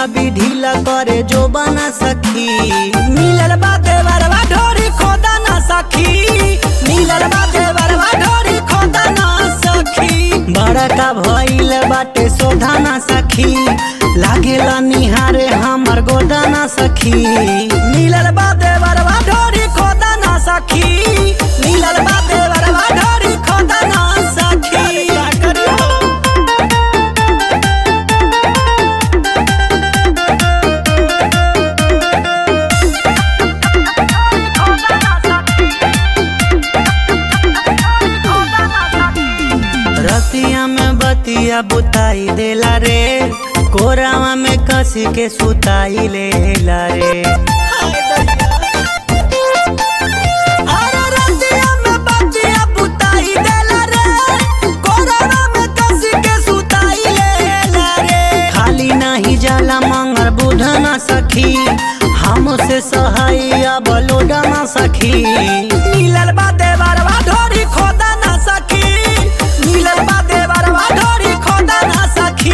भी ढीला करे जो बना सखी मिलल बा देवरवा ढोरी खोदा ना सखी मिलल बा देवरवा ढोरी खोदा ना सखी बड़ा का भइल बाटे सोधा ना सखी लागेला निहारे हमर गोदा ना सखी मिलल बा देवरवा ढोरी खोदा ना सखी मिलल बा देवरवा ढोरी खोदा ना सखी का करियो? रतिया में बतिया बुताई देला रे कोरावा में कसी के सुताई लेला रे अरे रतिया में बतिया बुताई देला रे, कोरावा में कसी के सुताई लेला रे। खाली नहीं जाला मंगर बुध ना सखी हमसे सहाय बलोड ना सखी मिलल बा देवरवा ढोरी खोदा ना सखी मिलल बा देवरवा ढोरी खोदा ना सखी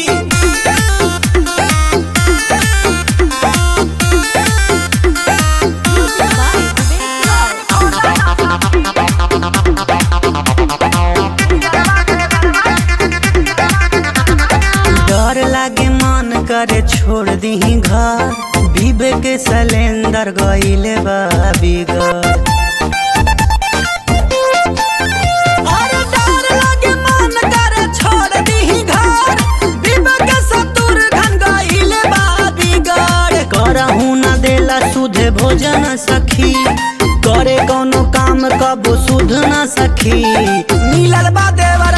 डर लागे मन करे छोड़ दीही घर बीबे के सिलेंडर गईले बा बिगड़ अरे डर लागे मन करे छोड़ दीही घर बीबे के सतुर घन गईले बा बिगड़ करहु न देला सुधे भोजन सखी करे कोनो काम कबो सुध न सखी मिलल बा देवर